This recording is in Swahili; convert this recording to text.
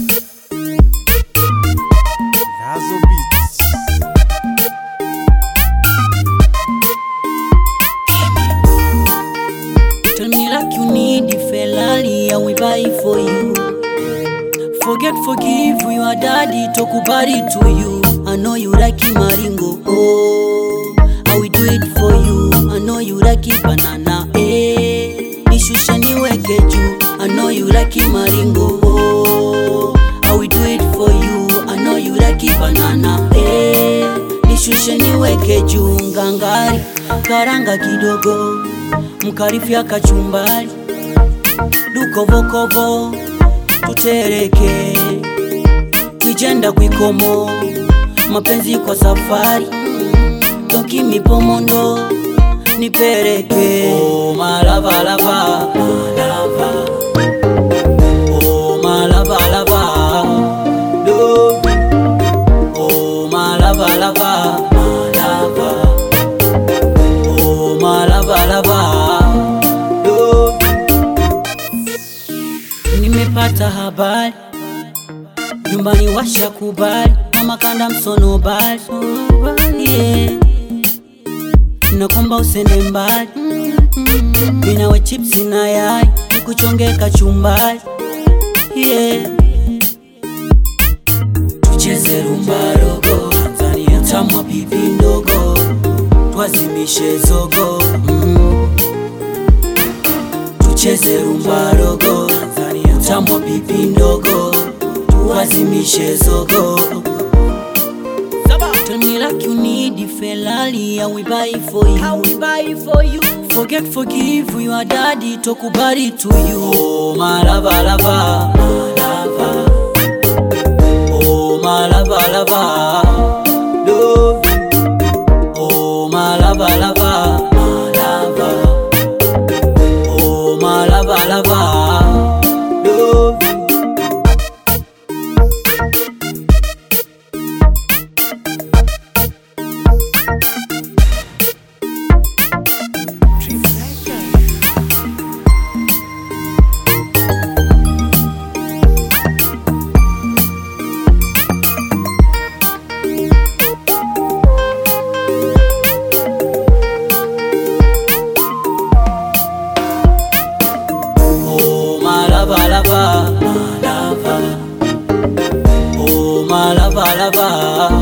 Razo Beats. Tell me like you need the Ferrari, I will buy it for you. Forget, forgive your daddy, tokubari to you. I know you like it, maringo. Oh, I will do it for you. I know you like it, banana. Eh, nishushe niweke juu. I know you like it, maringo. Oh, I will do it for you. I know you like it, banana. Eh, nishushe niweke juu. Ngangari, karanga kidogo, mkarifya kachumbari, dukovokovo tutereke kwijenda kwikomo mapenzi kwa safari toki mipomondo nipereke oh, malavalava malava oh, malavalava do oh, malavalava malava oh, malavalava do nimepata habari nyumbani washakubali mama kanda msonobali yeah. nakomba usende mbali minawe chipsi na yai nikuchonge kachumbali yeah. tucheze rumbarogo Tanzania tamwa pipi ndogo twazimishe zogo mm. tucheze rumbarogo Tanzania tamwa pipi ndogo tuwazimishe zogo Tell me like you need the Ferrari, I will buy it for you. I will buy it for you. Forget, forgive your daddy, tokubari to you. Oh, my lava, lava, my lava. Oh, my lava, lava, love you. Oh, my lava, lava, my lava. Oh, my lava, lava, love you. Oh, my lava, lava, my lava. Oh, my lava, lava.